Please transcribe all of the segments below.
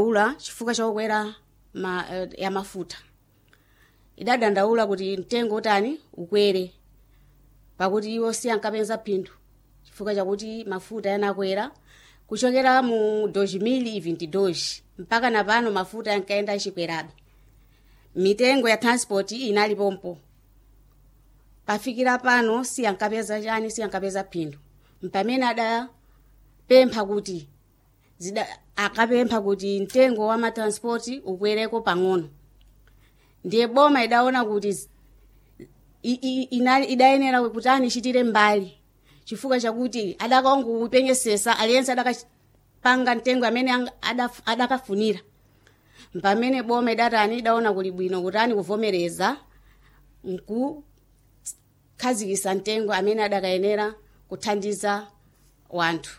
ula chifukwa chokwera ma, eh, ya mafuta idadandaula kuti mtengo utani ukwere pakuti iwo si ankapeza phindu chifukwa chakuti mafuta yanakwera kuchokera mu 2022 mpaka napano mafuta yankaenda achikwerabe mitengo ya transport inali pompo pafikira pano si ankapeza chani si ankapeza phindu mpamene adapempha kuti zida akapempha kuti mtengo wa matranspoti ukwereko pang'ono ndiye boma idaona kuti zi- i- i- inali idayenera kuti ani ichitire mbali chifukwa chakuti adakaongokupenyesesa aliyense adakapanga mtengo amene ang- adaf- adakafunira pamene boma idatani idaona kuli bwino kuti ani kuvomereza nkukhazikisa mtengo amene adakayenera kuthandiza wanthu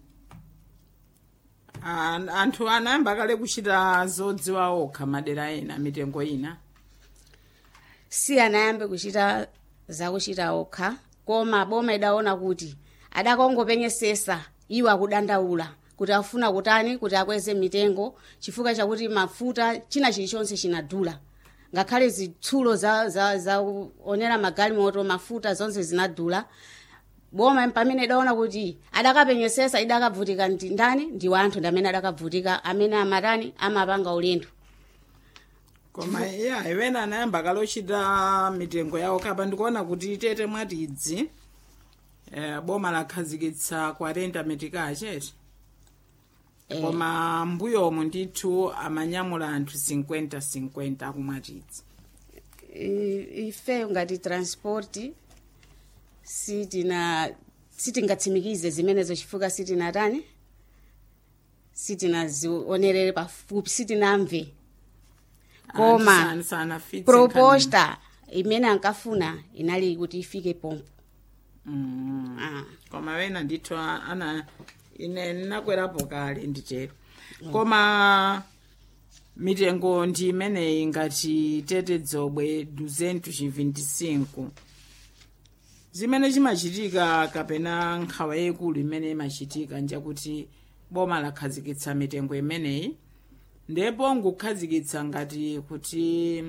An- anthu anayamba kale kuchita zodziwa okha madera ena mitengo ina si anayambe kuchita zakuchita okha koma boma idaona kuti adakongopenyesesa iwo akudandaula kuti afuna kutani kuti akweze mitengo chifukwa chakuti mafuta china chilichonse chinadula ngakhale zitsulo za, za, za onera magalimoto mafuta zonse zinadula boma pamene idaona kuti adakapenyesesa idakavutika ndi ndani ndi wanthu ndi amene adakavutika amene amatani amapanga ulendo koma iya iwena anayamba kale ochita mitengo yawo kapa ndikuona kuti tete mwatidzi eh, boma lakhazikitsa 40 metikache chete Eh. koma mbuyomu ndithu amanyamula anthu 50 50 akumwatidzi I- ife ngati transport sitina sitingatsimikize zimenezo chifukwa sitinatani sitinazionerere pafupi sitinamve koma Anthu sanafitse proposta imene ankafuna inali kuti ifike pompo Mm. ah. koma wena ndithu a- ana ine nakwerapo kale nditero koma mitengo ndi imeneyi ngati tete dzobwe 225 zimene chimachitika kapena nkhawa yayikulu imene imachitika njakuti boma lakhazikitsa mitengo imeneyi ndipo ngukhazikitsa ngati kuti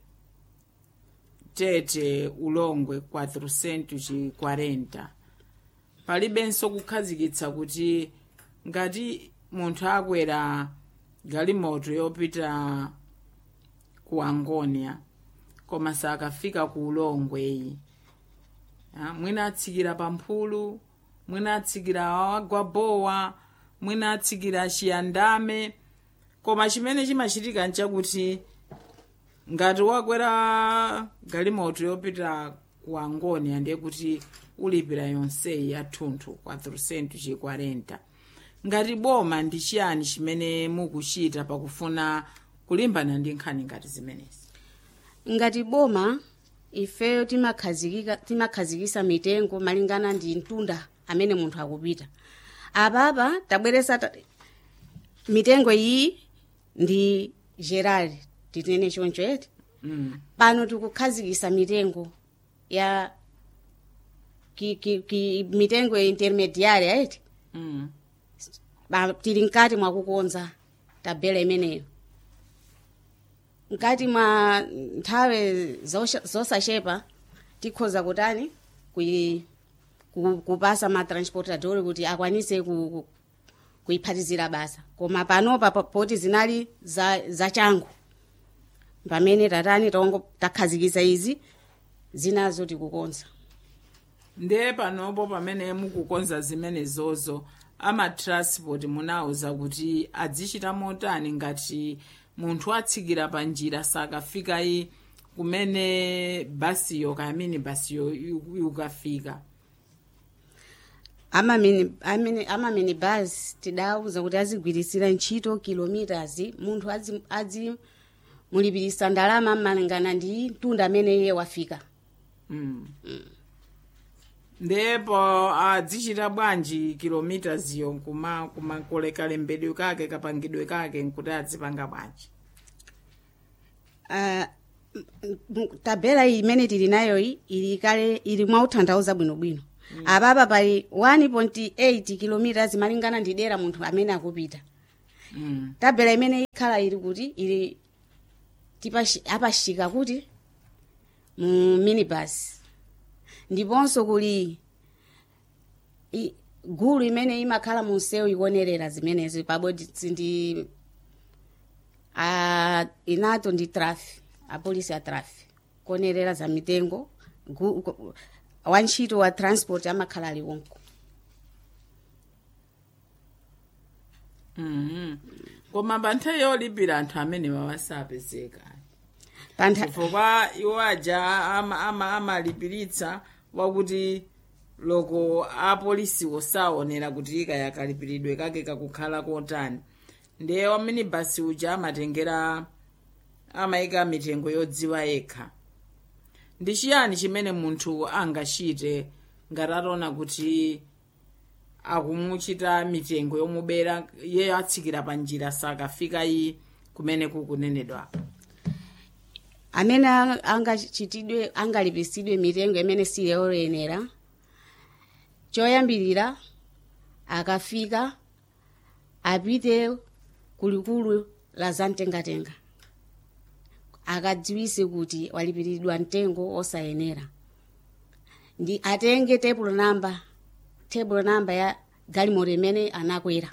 tete ulongwe 440 palibenso kukhazikitsa kuti ngati munthu akwera galimoto yopita ku angonia koma sakafika ku ulongweyi Ah, mwina atsikira pamphulu mwina atsikira wagwa bowa mwina atsikira chiyandame koma chimene chimachitika nchakuti ngati wakwera galimoto yopita ku angonia ndiye kuti ulipira yonseyi yathunthu 440 ngati boma ndi chiyani chimene mukuchita pakufuna kulimbana ndi nkhani ngati zimenezi ngati boma ifeyo timakhazikika timakhazikisa mitengo malingana ndi mtunda amene munthu akupita apapa tabweresa ta- mitengo iyi ndi geral tinene choncho eti mm. pano tikukhazikisa mitengo ya ki, ki, ki, mitengo intermediária eti mm. Ba- tili mkati mwa kukonza tabela imeneyo mkati mwa nthawe zosha- zosachepa tikhoza kutani kui, ku, kupasa matransportador kuti akwanise ku, ku, kuiphatizira basa koma panopa po- poti zinali za, za changu pamene tatani tongo takhazikisa izi zinazo tikukonza ndiye panopo pamene mukukonza zimenezozo amatransport munauza kuti adzichita motani ngati munthu atsikira pa njira sakafika i kumene basiyo kayamini basiyo yu- yukafika amamini amene amamini bus tidauza kuti azigwirisira ntchito kilometers munthu azi, azi mulipirisa ndalama malingana ndi mtunda amene iye wafika mm. ndipo adzichita bwanji kilomitaziyo kuma kumakoleka lembedwe kake kapangidwe kake nkuti adzipanga bwanji uh, tabela iyi imene tili nayo iyi ili kale ili mwauthanthauza bwinobwino mm. apapa pali 1.8 kilometers malingana ndi dera munthu amene akupita mm. tabela imene ikhala ili kuti ili tipashi- apashika kuti mu minibus ndiponso kuli i- gulu imene imakhala mu msewu ikuonerera zimenezi pabodzi ndi a inato ndi trafi apolisi a trafi kuonerera za mitengo gu- ku- wantchito wa transport amakhala aliwonko Mhm. koma pa nthawi yolipira anthu amene wawasapezeka pantha chifukwa iwo aja ama- ama- amalipiritsa wakuti loko apolisiwo saonera kuti kaya kalipiridwe kake kakukhala kotani ndiye wamene basi uja amatengera amayika mitengo yodziwa yekha ndi chiyani chimene munthu angachite ngati ataona kuti akumuchita mitengo yomubera iye atsikira pa njira sakafika iyi kumene kukunenedwa amene ang- angachitidwe angalipisidwe mitengo imene siyoyenera choyambirira akafika apite kulikulu la zamtengatenga akadziwise kuti walipiridwa mtengo osayenera ndi atenge table number table number ya galimoto imene anakwera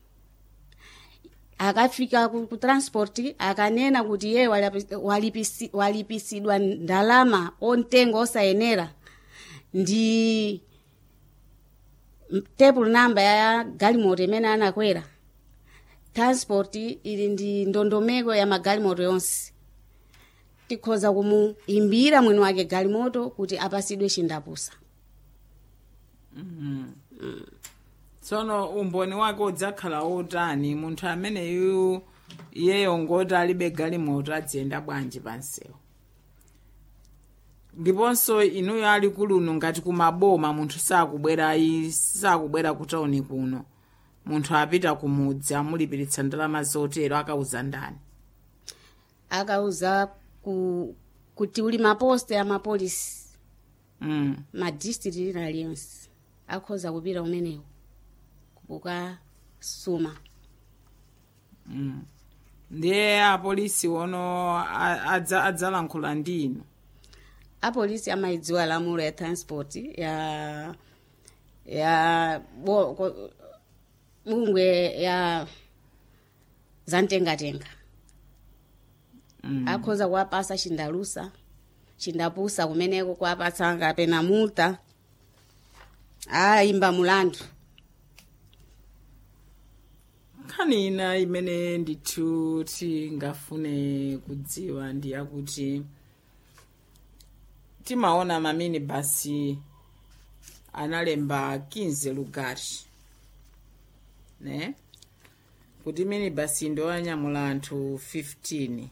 akafika ku, ku transport akanena kuti iye walipi- walipisi- walipisidwa ndalama ontengo osayenera ndi m- table number ya galimoto imene anakwera transport ili ndi ndondomeko ya magalimoto yonse tikhoza kumuimbira mwini wake galimoto kuti apasidwe chindapusa tsono umboni wake udzakhala otani munthu ameneyu iyeyo ngoti alibe galimoto adziyenda bwanji pansewu ndiponso inuyo ali kuluno ngati kumaboma munthu sakubwera i- sakubwera kutauni kuno munthu apita kumudzi amulipiritsa ndalama zotero akauza ndani akauza ku, kuti uli maposte ya mapolisi mm. madistrict lina liyonse akhoza kupita umenewo kukasuma ndiye apolisi ono a- adza- adzalankhula ndi inu apolisi amayidziwa lamulo ya transport ya ya bo, ko, bungwe ya zamtengatenga Mm. akhoza kuwapasa chindalusa chindapusa kumeneko kuwapatsa kapena multa ayimba mulandu nkhani ina imene ndithu tingafune kudziwa ndi yakuti timaona mamini basi analemba 15 lugari ne kuti mini basi ndoyanyamula anthu 15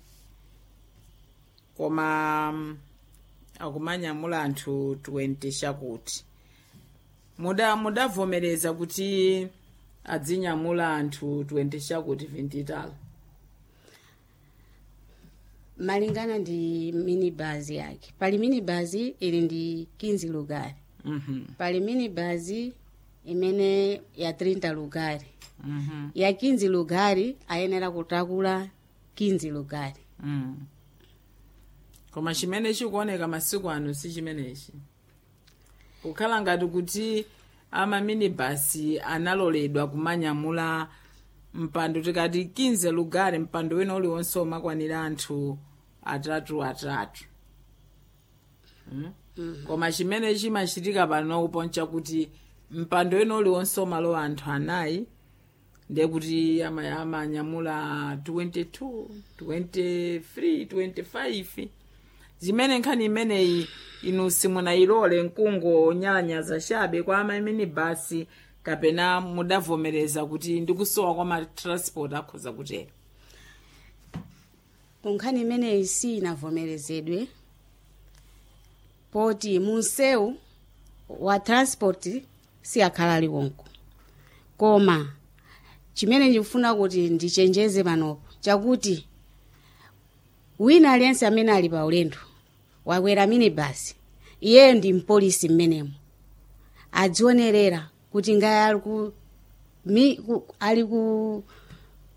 koma mm, akumanyamula anthu 20 chakuti muda mudavomereza kuti adzinyamula anthu 20 chakuti 20 tala malingana ndi minibus yake pali minibus ili ndi 15 lugari mhm pali minibus imene ya 30 lugari mhm ya 15 lugari ayenera kutakula 15 lugari mm. koma chimene chikuoneka masiku ano si chimenechi kukhala ngati kuti amaminibasi analoledwa kumanyamula mpando tikati 15 lugari mpando wina uliwonse umakwanira anthu atatu atatu mm? koma chimene chimachitika pano uponcha kuti mpando wina uliwonse umalowa anthu anayi ndiye kuti ama- amanyamula 22 23 25 zimene nkhani imeneyi inu simunayilole mkungo nyalanyaza chabe kwa amamini basi kapena mudavomereza kuti ndikusowa kwa matransport akhoza kutero kunkhani imeneyi si inavomerezedwe poti munsewu wa transport si akhala aliwonko koma chimene ndikufuna kuti ndichenjeze panopo chakuti wina aliyense amene ali pa ulendo wakwera minibasi iyeyo ndi mpolisi mmenemo adzionerera kuti ngaye ali ku, mi, ku ali ku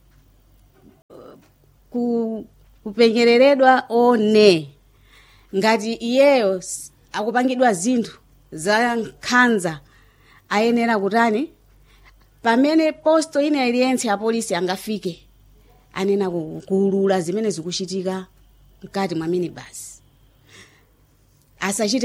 kupenyereredwa one ngati iyeyo s- akupangidwa zinthu za nkhanza ayenera kutani pamene posto ina iliyentse ya polisi angafike anena ku- kuulula zimene zikuchitika mkati mwa minibus asachite